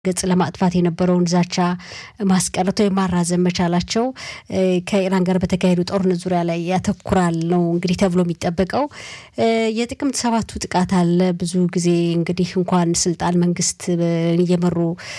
ገጽ ለማጥፋት የነበረውን ዛቻ ማስቀረት ወይም ማራዘም መቻላቸው ከኢራን ጋር በተካሄዱ ጦርነት ዙሪያ ላይ ያተኩራል ነው እንግዲህ ተብሎ የሚጠበቀው። የጥቅምት ሰባቱ ጥቃት አለ። ብዙ ጊዜ እንግዲህ እንኳን ስልጣን መንግስት እየመሩ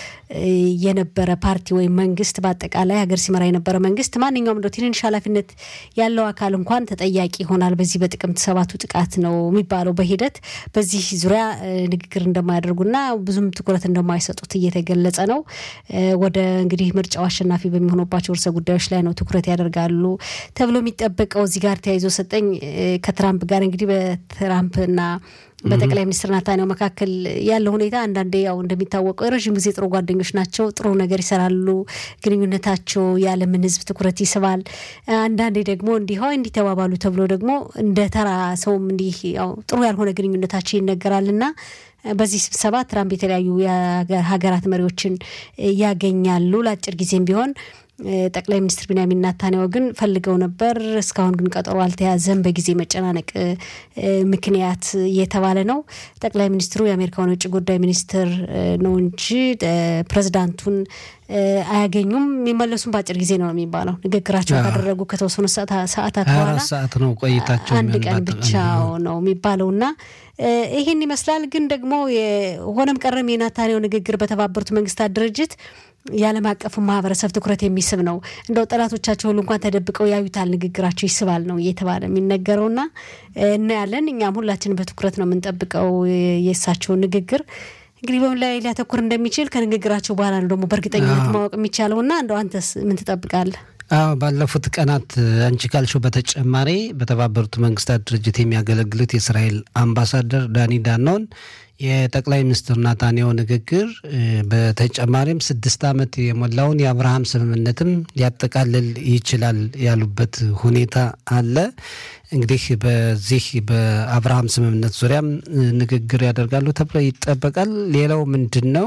የነበረ ፓርቲ ወይም መንግስት በአጠቃላይ ሀገር ሲመራ የነበረ መንግስት ማንኛውም እንደው ትንንሽ ኃላፊነት ያለው አካል እንኳን ተጠያቂ ይሆናል በዚህ በጥቅምት ሰባቱ ጥቃት ነው የሚባለው። በሂደት በዚህ ዙሪያ ንግግር እንደማያደርጉና ብዙም ትኩረት እንደማይሰጡት እየተገለጸ ነው። ወደ እንግዲህ ምርጫው አሸናፊ በሚሆኑባቸው ርዕሰ ጉዳዮች ላይ ነው ትኩረት ያደርጋሉ ተብሎ የሚጠበቀው። እዚህ ጋር ተያይዞ ሰጠኝ ከትራምፕ ጋር እንግዲህ በትራምፕና በጠቅላይ ሚኒስትር ናታንያሁ መካከል ያለው ሁኔታ አንዳንዴ ያው እንደሚታወቀው የረዥም ጊዜ ጥሩ ጓደኞች ናቸው። ጥሩ ነገር ይሰራሉ። ግንኙነታቸው የዓለምን ሕዝብ ትኩረት ይስባል። አንዳንዴ ደግሞ እንዲህ እንዲህ ተባባሉ ተብሎ ደግሞ እንደ ተራ ሰውም እንዲህ ያው ጥሩ ያልሆነ ግንኙነታቸው ይነገራልና በዚህ ስብሰባ ትራምፕ የተለያዩ ሀገራት መሪዎችን ያገኛሉ ለአጭር ጊዜም ቢሆን ጠቅላይ ሚኒስትር ቢንያሚን ናታንያሁ ግን ፈልገው ነበር። እስካሁን ግን ቀጠሮ አልተያዘም በጊዜ መጨናነቅ ምክንያት እየተባለ ነው። ጠቅላይ ሚኒስትሩ የአሜሪካውን የውጭ ጉዳይ ሚኒስትር ነው እንጂ ፕሬዚዳንቱን አያገኙም። የሚመለሱም በአጭር ጊዜ ነው የሚባለው። ንግግራቸው ካደረጉ ከተወሰኑ ሰዓታት በኋላ ሰዓት ነው ቆይታቸው አንድ ቀን ብቻው ነው የሚባለው እና ይህን ይመስላል። ግን ደግሞ ሆነም ቀረም የናታንያሁ ንግግር በተባበሩት መንግስታት ድርጅት የዓለም አቀፉ ማህበረሰብ ትኩረት የሚስብ ነው። እንደው ጠላቶቻቸው ሁሉ እንኳን ተደብቀው ያዩታል፣ ንግግራቸው ይስባል ነው እየተባለ የሚነገረውና እናያለን። እኛም ሁላችንም በትኩረት ነው የምንጠብቀው የእሳቸውን ንግግር እንግዲህ በምን ላይ ሊያተኩር እንደሚችል ከንግግራቸው በኋላ ነው ደግሞ በእርግጠኝነት ማወቅ የሚቻለውና እንደው አንተስ ምን ትጠብቃለህ? አዎ ባለፉት ቀናት አንቺ ካልሽው በተጨማሪ በተባበሩት መንግስታት ድርጅት የሚያገለግሉት የእስራኤል አምባሳደር ዳኒ ዳኖን የጠቅላይ ሚኒስትር ናታንያሁ ንግግር በተጨማሪም ስድስት ዓመት የሞላውን የአብርሃም ስምምነትም ሊያጠቃልል ይችላል ያሉበት ሁኔታ አለ። እንግዲህ በዚህ በአብርሃም ስምምነት ዙሪያም ንግግር ያደርጋሉ ተብሎ ይጠበቃል። ሌላው ምንድን ነው?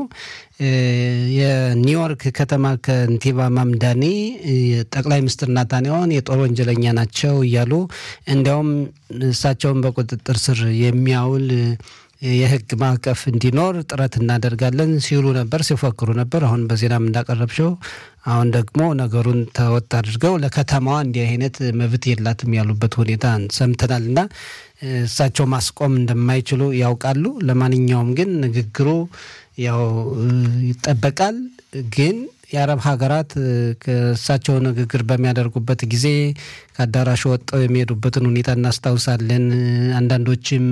የኒውዮርክ ከተማ ከንቲባ ማምዳኒ ጠቅላይ ሚኒስትር ናታንያሁን የጦር ወንጀለኛ ናቸው እያሉ እንዲያውም እሳቸውን በቁጥጥር ስር የሚያውል የሕግ ማዕቀፍ እንዲኖር ጥረት እናደርጋለን ሲሉ ነበር፣ ሲፎክሩ ነበር። አሁን በዜናም እንዳቀረብሽው አሁን ደግሞ ነገሩን ተወጥ አድርገው ለከተማዋ እንዲህ አይነት መብት የላትም ያሉበት ሁኔታ ሰምተናል እና እሳቸው ማስቆም እንደማይችሉ ያውቃሉ። ለማንኛውም ግን ንግግሩ ያው ይጠበቃል ግን የአረብ ሀገራት ከእሳቸው ንግግር በሚያደርጉበት ጊዜ ከአዳራሹ ወጥተው የሚሄዱበትን ሁኔታ እናስታውሳለን። አንዳንዶችም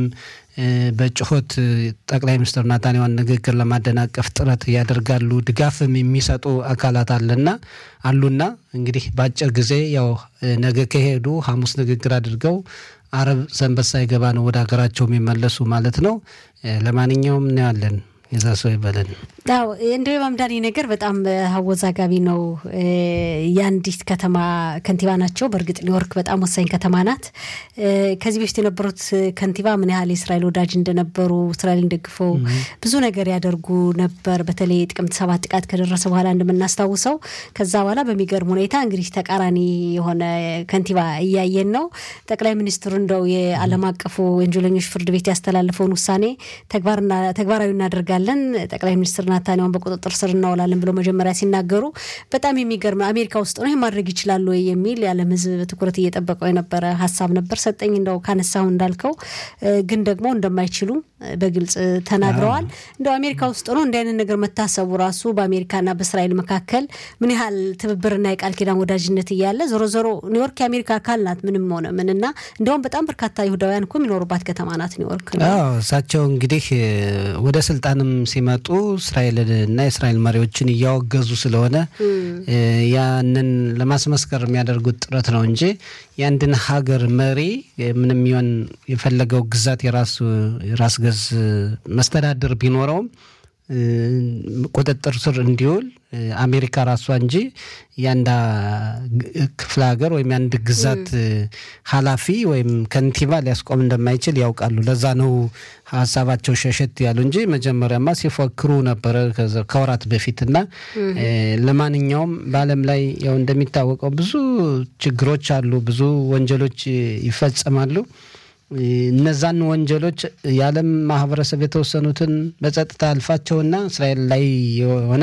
በጩኸት ጠቅላይ ሚኒስትር ናታንያሁን ንግግር ለማደናቀፍ ጥረት ያደርጋሉ። ድጋፍም የሚሰጡ አካላት አለና አሉና እንግዲህ በአጭር ጊዜ ያው ነገ ከሄዱ ሐሙስ ንግግር አድርገው አረብ ሰንበት ሳይገባ ነው ወደ ሀገራቸው የሚመለሱ ማለት ነው። ለማንኛውም እናያለን። የዛ ሰው ይበለን። አዎ እንደ ማምዳኒ ነገር በጣም አወዛጋቢ ነው። የአንዲት ከተማ ከንቲባ ናቸው። በእርግጥ ኒውዮርክ በጣም ወሳኝ ከተማ ናት። ከዚህ በፊት የነበሩት ከንቲባ ምን ያህል የእስራኤል ወዳጅ እንደነበሩ እስራኤልን ደግፈው ብዙ ነገር ያደርጉ ነበር። በተለይ ጥቅምት ሰባት ጥቃት ከደረሰ በኋላ እንደምናስታውሰው ከዛ በኋላ በሚገርም ሁኔታ እንግዲህ ተቃራኒ የሆነ ከንቲባ እያየን ነው። ጠቅላይ ሚኒስትሩ እንደው የዓለም አቀፉ ወንጀለኞች ፍርድ ቤት ያስተላለፈውን ውሳኔ ተግባራዊ እናደርጋለን ጠቅላይ ሚኒስትር ናታንያሁን በቁጥጥር ስር እናውላለን ብለው መጀመሪያ ሲናገሩ በጣም የሚገርም አሜሪካ ውስጥ ነው ይህ ማድረግ ይችላሉ ወይ የሚል የዓለም ሕዝብ ትኩረት እየጠበቀው የነበረ ሀሳብ ነበር። ሰጠኝ እንደው ካነሳሁ እንዳልከው ግን ደግሞ እንደማይችሉ በግልጽ ተናግረዋል። እንደው አሜሪካ ውስጥ ነው እንዲህ አይነት ነገር መታሰቡ ራሱ በአሜሪካና በእስራኤል መካከል ምን ያህል ትብብርና የቃል ኪዳን ወዳጅነት እያለ ዞሮ ዞሮ ኒውዮርክ የአሜሪካ አካል ናት። ምንም ሆነ ምንና እንዲያውም በጣም በርካታ ይሁዳውያን እኮ የሚኖሩባት ከተማ ናት ኒውዮርክ። እሳቸው እንግዲህ ወደ ስልጣንም ሲመጡ እስራኤልን እና የእስራኤል መሪዎችን እያወገዙ ስለሆነ ያንን ለማስመስከር የሚያደርጉት ጥረት ነው እንጂ የአንድን ሀገር መሪ ምንም ይሆን የፈለገው ግዛት የራሱ ራስ ገዝ መስተዳድር ቢኖረውም ቁጥጥር ስር እንዲውል አሜሪካ ራሷ እንጂ የአንድ ክፍለ ሀገር ወይም የአንድ ግዛት ኃላፊ ወይም ከንቲባ ሊያስቆም እንደማይችል ያውቃሉ። ለዛ ነው ሀሳባቸው ሸሸት ያሉ እንጂ መጀመሪያማ ሲፎክሩ ነበረ ከወራት በፊት እና ለማንኛውም በዓለም ላይ ያው እንደሚታወቀው ብዙ ችግሮች አሉ፣ ብዙ ወንጀሎች ይፈጸማሉ። እነዛን ወንጀሎች የዓለም ማህበረሰብ የተወሰኑትን በጸጥታ አልፋቸውና እስራኤል ላይ የሆነ